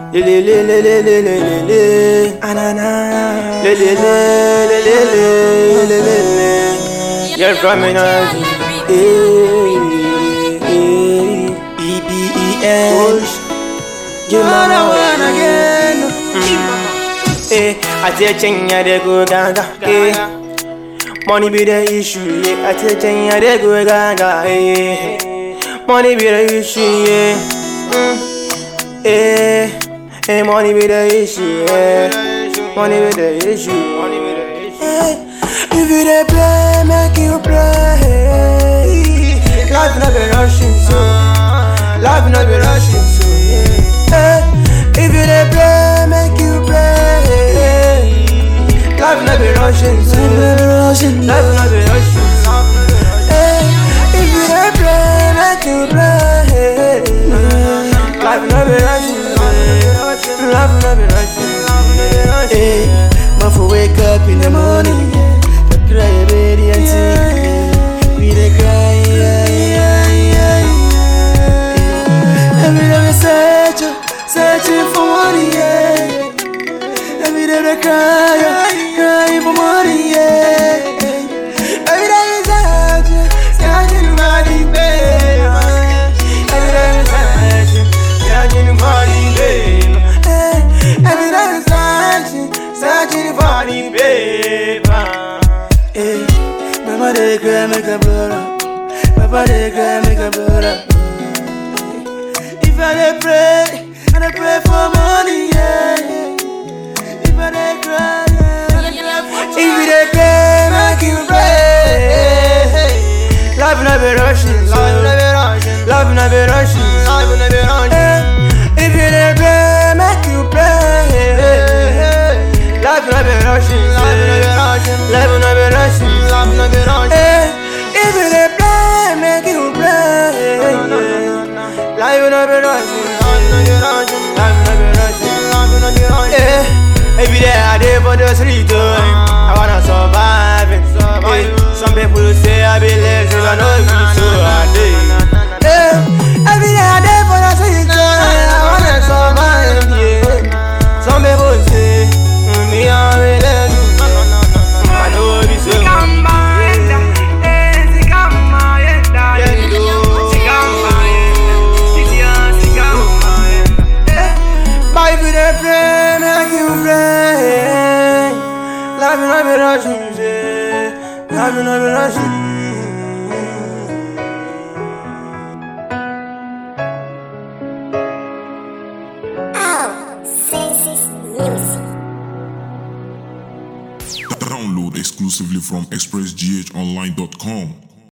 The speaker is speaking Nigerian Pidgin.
Le le le le le le le le le Anana Le le le le le le le le le You're coming on E-B-E-N Give me one again Eh, I tell Chenya they go gaga Eh Money be the issue, yeah. I tell Chenya they go gaga Eh Money be the issue, yeah mm. Eh Hey, money be the issue, yeah. Money be the issue. Money be the issue. Hey, if you dey play, make you play. Life no be rushing, so life no be rushing, so yeah. Hey, if you dey play, make you play. Life no be rushing, so life no be rushing, so. Hey, if you dey play, make you play. Life no be rushing, so love, love, rushing. Hey, man, for wake up in the morning, yeah. The cry, baby, and sing. We the cry, yeah, yeah, yeah, yeah. Every day we search, searching for money, yeah. Every day we cry, crying for money, yeah. Every day we search, searching for money, baby. Every day we search, searching for money, baby. Every day I'm searching, searching for the paper. Hey, mama they cry, make a blood up. Papa they cry, make a blood up. If I dey pray, and I pray for money, yeah. If I dey cry, yeah, and I cry for money. If you dey pray, make you pray. Love no be rushing, love no be rushing, love no be rushing, love no be rushing. If you dey pray, make you pray. Life no be rushing, life no be rushing, life no be rushing, life no be rushing. If you dey pray, make you pray. Life no be rushing, life no be rushing, life no be rushing, life no be rushing. Every day I dey for the street, oh, I wanna survive. eh. Eh, Some people say I be lazy, but no be so I dey. Eh, Every day I dey for the street, oh, I wanna survive. Yeah. Some people say mm, me I be lazy, I know be so. But if you dey pray, make you pray. Love no be rushing, say. Love no be rushing. Oh, Senses Music. Download exclusively from expressghonline.com.